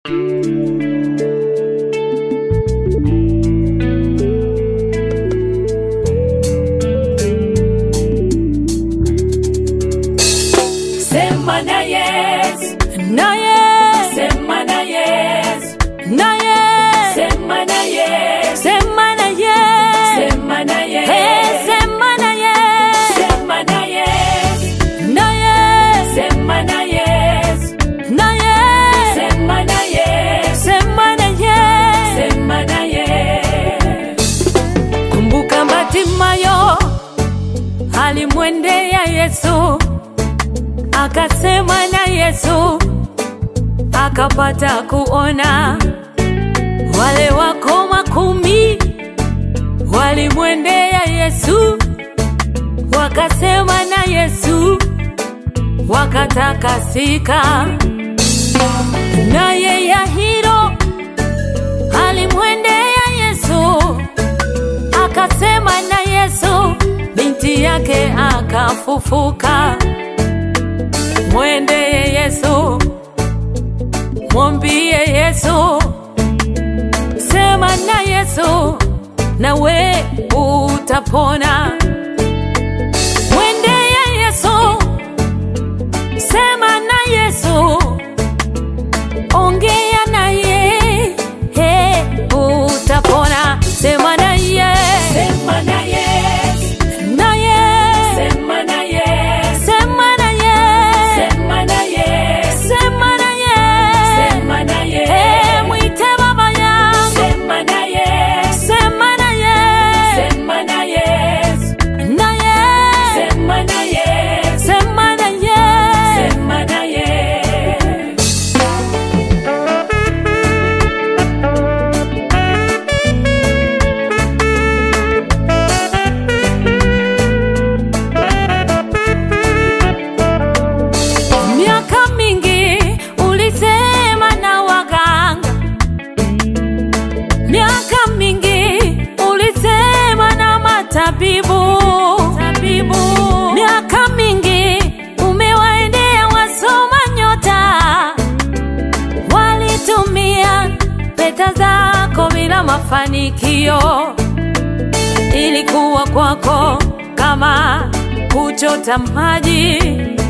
Sema na Yesu, naye sema na Yesu, naye sema na Yesu, sema naye sema na Eh, Yesu, sema naye sema na Yesu, naye sema na Yesu, naye sema na Yesu, sema naye sema na Yesu. kumbuka Bartimayo alimwendea Yesu akasema na Yesu akapata kuona. Wale wakoma kumi walimwendea Yesu wakasema na Yesu wakatakasika. Naye Yahiro alimwendea Yesu akasema na Yesu, binti yake akafufuka. Mwendeye Yesu, mwambie Yesu, sema na Yesu, nawe utapona. Mwendeye Yesu, sema na Yesu, ongea naye, he, utapona. Sema naye, Sema na Yesu, naye, sema na Yesu, sema naye, sema na Yesu, sema naye, sema na he, Yesu, mwite baba yangu, sema na Yesu, sema naye, sema na Yesu, naye, sema na Yesu, sema naye. sema na Yesu. Miaka mingi ulisema na waganga, miaka mingi ulisema na matabibu, tabibu. Miaka mingi umewaendea wasoma nyota, walitumia pesa zako bila mafanikio. Ilikuwa kwako kama kuchota maji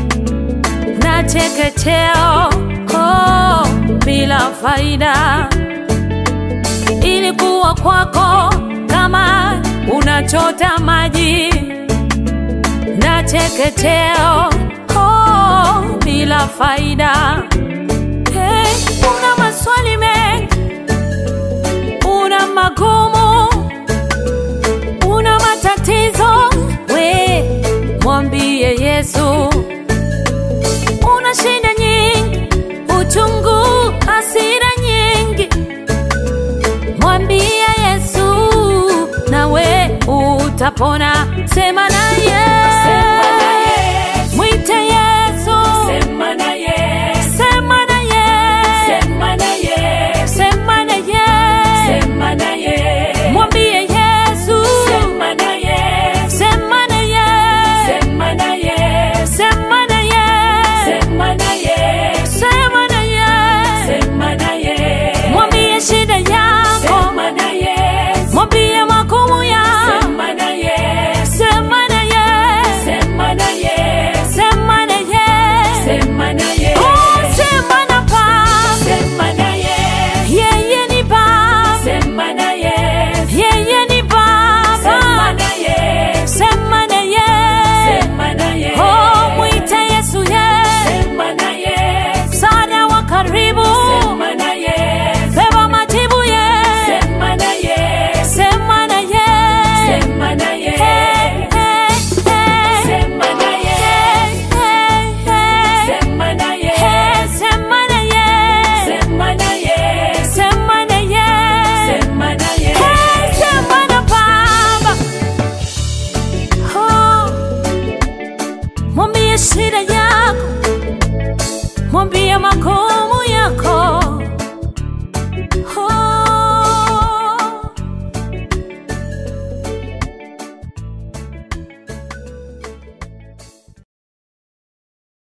na chekecheo oh, bila faida. Ilikuwa kwako kama unachota maji na chekecheo oh, bila faida. Hey, una maswali mengi, una magumu, una matatizo, we mwambie Yesu una shida nyingi, uchungu, hasira nyingi, mwambie Yesu nawe utapona. Sema naye, Sema na Yesu, mwite Yesu, sema na Yesu, sema naye, sema na Yesu, sema naye, sema na Yesu, mwambie Yesu, sema na Yesu, sema naye, sema na Yesu, sema naye, sema na Yesu, sema naye, sema na Yesu, mwambie shida yako, sema na Yesu, mwambie magumu yako. sema na Yesu, Sema na ye, sema na Yesu, sema na ye, sema na Yesu, oh sema na Baba, sema na Yesu, yeye ni Baba, sema na Yesu, yeye ni sema Baba, na Yesu, sema na ye, sema na Yesu, oh mwite Yesu ye, sema na Yesu, msaada wa karibu, sema na Yesu, beba majibu ye, sema na Yesu, sema na ye, sema na hey, Yesu, hey, hey, sema na Yesu, hey, hey, sema na Yesu, hey, sema na ye, sema na Yesu, sema na ye. sema na Hey, Yesu, sema na Baba. Oh, mwambie shida yako, mwambie makosa